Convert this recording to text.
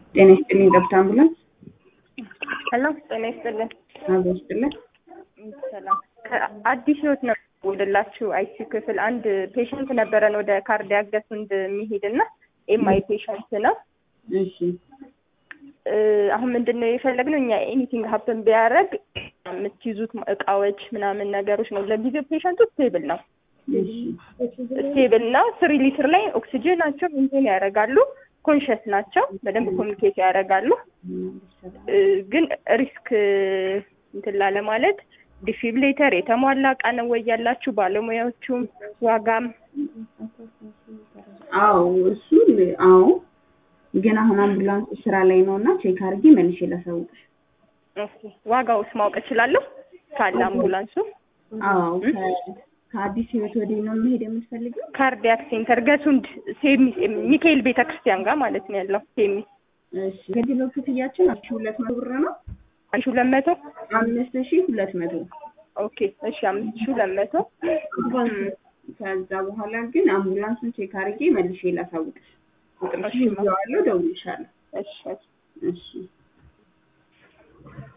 ጤና ይስጥልኝ ጠብታ አምቡላንስ ሄሎ ጤና ይስጥልን። አብሮ ይስጥልን። ሰላም ከአዲስ ህይወት ነው ወደላችሁ አይሲዩ ክፍል አንድ ፔሽንት ነበረን ወደ ካርዲያክ ገሱንድ የሚሄድ እና ኤምአይ ፔሽንት ነው። እሺ እ አሁን ምንድን ነው የፈለግነው እኛ ኤኒቲንግ ሀፕን ቢያደርግ የምትይዙት እቃዎች ምናምን ነገሮች ነው። ለጊዜው ፔሽንቱ ስቴብል ነው እሺ ስቴብል ነው። ስሪ ሊትር ላይ ኦክሲጅን ናቸው ኢንቴን ያደርጋሉ። ኮንሽስ ናቸው። በደንብ ኮሚኒኬት ያደርጋሉ። እ ግን ሪስክ እንትን ላለ ማለት ዲፊብሌተር የተሟላ እቃ ነው ወይ ያላችሁ ባለሙያዎቹም ዋጋም አዎ እሱ አዎ ግን አሁን አምቡላንስ ስራ ላይ ነው እና ቼክ አድርጌ መልሼ ላሳውቅሽ። ኦኬ ዋጋውስ ማወቅ እችላለሁ ካለ አምቡላንሱ አዎ ከ- ከአዲስ ህይወት ወዲህ ነው መሄድ የምትፈልገው? ካርዲያክ ሴንተር ገሱንድ ሴሚስ ሚካኤል ቤተ ክርስቲያን ጋር ማለት ነው ያለው ሴሚስ እሺ ከዲሎ ክፍያችን አንድ ሺህ ሁለት መቶ ብር ነው። አንድ ሺህ ሁለት መቶ አምስት ሺህ ሁለት መቶ ኦኬ እሺ አምስት ሺህ ሁለት መቶ ከዛ በኋላ ግን አምቡላንሱን ቼክ አድርጌ መልሼ ላሳውቅሽ። ቁጥርሽ እሺ። ይዘዋለሁ፣ ደውልልሻለሁ። እሺ እሺ